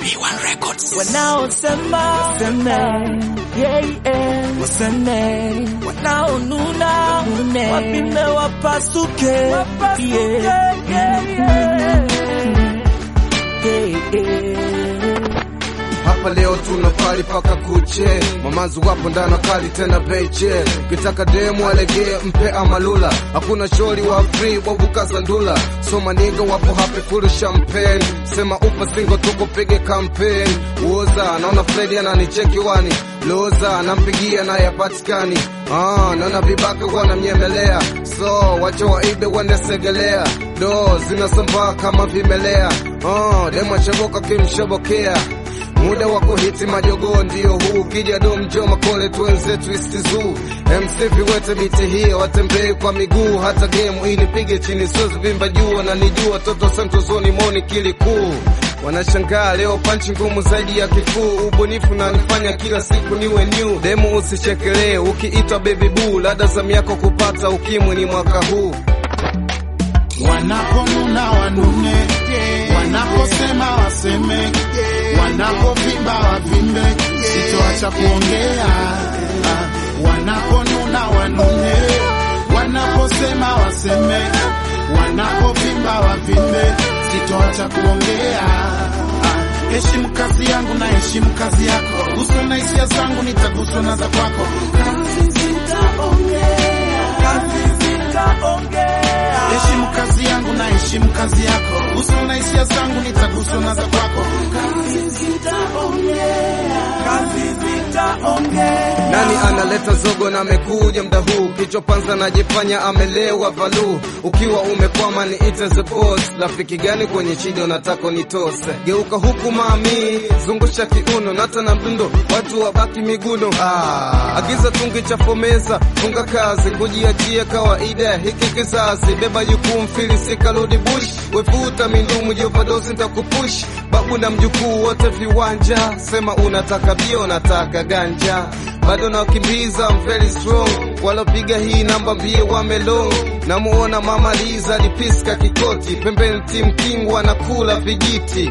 B1 Records. wanaosema seme yeah, yeah. waseme wanaonuna nune wapime wapasuke yeah. Yeah, yeah. Yeah, yeah. Hapa leo tuna pali paka kuche, mamazi wapo ndana kali tena beche. Ukitaka demu alegee mpe amalula, hakuna shori wa free wabuka sandula. So maniga wapo happy full champagne, sema upa singo tuko pige campaign. Uoza naona Freddy ananicheki wani loza nampigia naye hapatikani. Ah, naona vibaka wanamnyemelea, so wacha waibe wende segelea, do zinasambaa kama vimelea. Ah, demu achaboka kimshobokea muda wa kuhiti majogoo ndio huu, kija do mjoma kole tuenze twist zoo MC viwete biti hiyo watembei kwa miguu, hata game inipige chini siwezi vimba juu, wananijua toto santozoni moni kili kuu wanashangaa leo panchi ngumu zaidi ya kifuu, ubunifu na nifanya kila siku niwe new. Demu usichekelee ukiitwa baby boo, lada zamu yako kupata ukimwi ni mwaka huu. wanaponuna wanune, wanaposema waseme, wanapovimba wavimbe, sitoacha kuongea. Ah, Wanaponuna wanune, wanaposema waseme, wanapovimba wavimbe, sitoacha kuongea. Ah, Heshimu kazi yangu na heshimu kazi yako, guswa na hisia zangu, nitaguswa na za kwako. Kazi zitaongea, kazi zitaongea heshimu kazi yangu na heshimu kazi yako, guswa na hisia zangu, nitaguswa na za kwako. Kazi zitaongea, kazi zitaongea. Nani analeta zogo na amekuja mda huu, kichwa panza najifanya amelewa valu. Ukiwa umekwama ni ite the boss, rafiki gani kwenye shida unataka nitose? Geuka huku mami, zungusha kiuno, nata na mdundo, watu wabaki miguno. Ah, agiza tungi cha fomeza, funga kazi, kujiachia kawaida hiki kizazi, beba jukumu filisika rudi bush, wevuta mindumu jovadosi ntakupush, babu na mjukuu wote viwanja, sema unataka bia, unataka ganja bado nakimbiza I'm very strong, walopiga hii namba mbie wamelo. Namuona mama Liza lipiska kikoti, pembeni Tim King wanakula vijiti.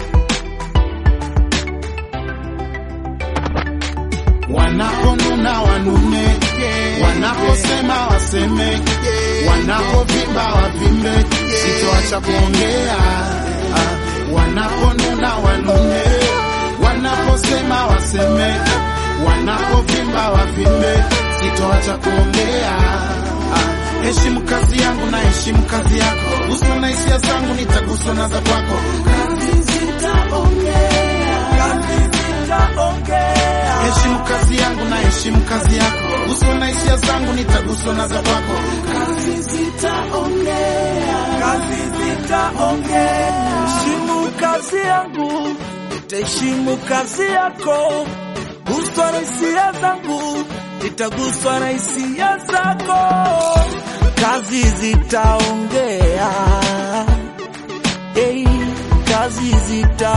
wanaponuna wanune, wanaposema waseme, wanapovimba wavimbe, sitoacha kuongea. Ah, Wanaponuna wanune, wanaposema waseme, wanapovimba wavimbe, sitoacha kuongea. Ah, Heshimu kazi yangu na heshimu kazi yako, guswa na hisia zangu, nitaguswa na za kwako. Kazi zitaongea, kazi zitaongea heshimu kazi yangu na heshimu kazi yako, guswa na hisia zangu, nitaguswa na za kwako. Kazi zitaongea, kazi zitaongea. Heshimu kazi yangu, nitaheshimu kazi yako. Guswa na hisia zangu, nitaguswa na hisia zako. Kazi zitaongea, hey, kazi zita